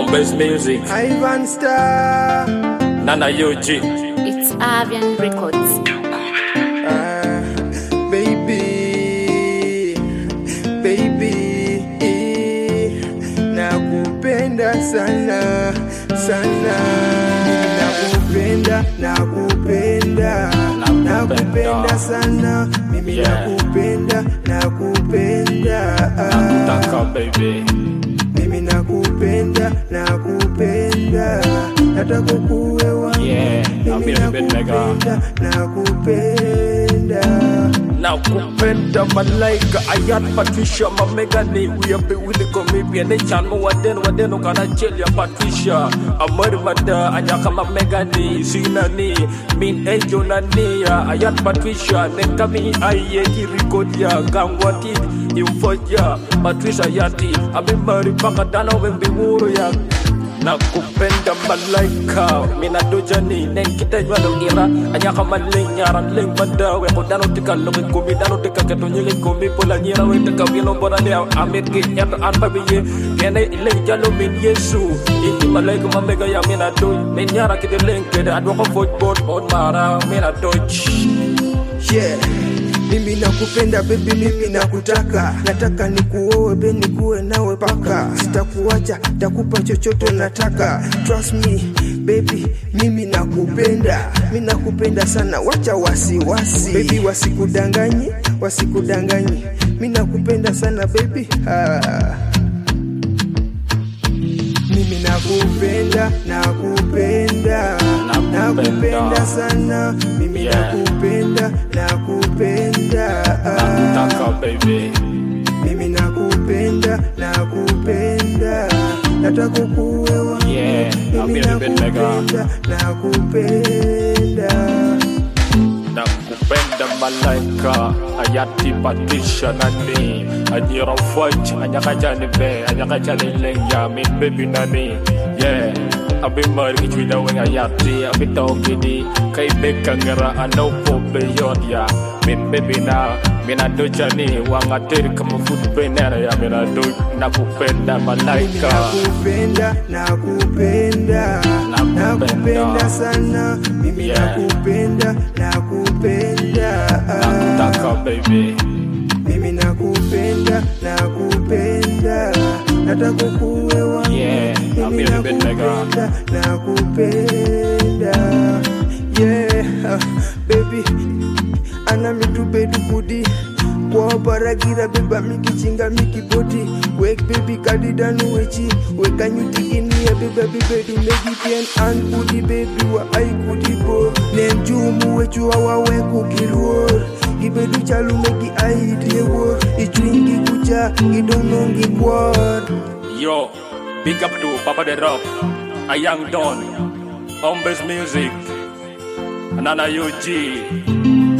On base music, Ivan Star. Nana UG. It's Avian Records. Ah, baby, baby, nakupenda sana sana, nakupenda, nakupenda, nakupenda sana, mimi Yeah. nakupenda, nakupenda, ah, Taka baby. mimi nakupenda, nakupenda, nataka kuwe wangu, Yeah, I'm mimi feeling a bit mega. nakupenda, nakupenda. nakupenda malaika ayat patricia mamegani uyape wili komibia ne chan mo waden waden kana chelia patricia amar mada anyaka mamegani sinani min ejo nani ya ayat patricia ne kami aye kirikodia gangwati imfoja patricia yati abimari paka dana wembi wuro ya nakupenda malaika mina dojani nen kita jwalo ira anyaka maling nyaran ling madawe ko dano tika loki kumi dano tika keto nyili kumi pola nyira we tika wino bona ne amit ki nyata an babiye kene ile jalo min yesu inti malaika mamega ya mina doj min nyara kite ling kede adwa ko foj bot on mara mina doj yeah. Mimi nakupenda baby, mimi nakutaka, nataka nikuoe be nikuwe nawe paka, sitakuacha, takupa chochote nataka. Trust me baby, mimi nakupenda, mimi nakupenda sana, wacha wasiwasi baby, wasikudanganye, wasikudanganye, mimi nakupenda sana baby ah. Mimi nakupenda, nakupenda, nakupenda sana, mimi Yeah. nakupenda, nakupenda, ah. taka baby mimi nakupenda, nakupenda, nataka kuwe wangu, Yeah, I'm mimi feeling a bit mega. nakupenda, nakupenda. nakupenda malaika ayati patisha nani anyira fwaj anyakajani be anyakajani lengya min bebi nani yeah abi mari kichwida weng ayati abi tokidi kai beka ngara anau po beyond ya min bebi na mina dojani wangatir kama food penera ya mina do nakupenda Mimi malaika nakupenda, nakupenda, Nakupenda. nakupenda sana, mimi Yeah. nakupenda, nakupenda, nakutaka baby mimi nakupenda, nakupenda, nataka kuwe wangu, Yeah, I'm mimi feeling a bit mega. nakupenda, nakupenda, yeah, baby, ana mitubedu kudi kwa baragira beba mikichinga mikiboti wek baby kadidanu wechi wekanyutiginia beba bibedu megipien an kudi bebi wa ai kudi bo nen jumu wechu awawe kukiluor gibedu chalu megi ai diewor ichwingi kucha gidonongi kwor Yo, big up to Papa the Rock, a young Don, Hombres Music, Nana UG,